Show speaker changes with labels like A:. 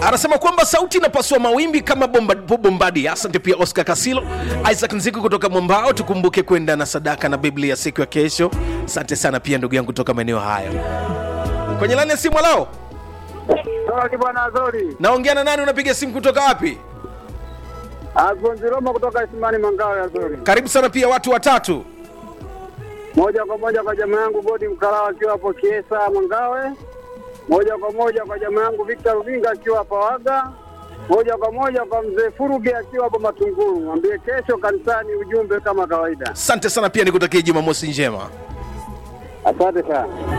A: anasema kwamba sauti inapasua mawimbi kama bomba, bombadi. Asante pia Oscar Kasilo, Isaac Nziku kutoka Mwambao. Tukumbuke kwenda na sadaka na Biblia siku ya kesho. Asante sana pia ndugu yangu kutoka maeneo hayo. Kwenye lani ya simu lao,
B: Toki bwana Azori.
A: naongea na nani? Unapiga simu kutoka wapi?
B: Agonzi Roma kutoka Isimani Mangawe Azori.
A: Karibu sana pia watu watatu.
B: Moja kwa moja kwa jamaa yangu Godi Mkalawa akiwa hapo Kiesa Mangawe. Moja kwa moja kwa jamaa yangu Victor Rubinga akiwa hapa Waga. Moja kwa moja kwa mzee Furuge akiwa hapo Matunguru. Mwambie kesho kanisani ujumbe kama kawaida.
A: Asante sana pia nikutakie Jumamosi njema.
B: Asante sana.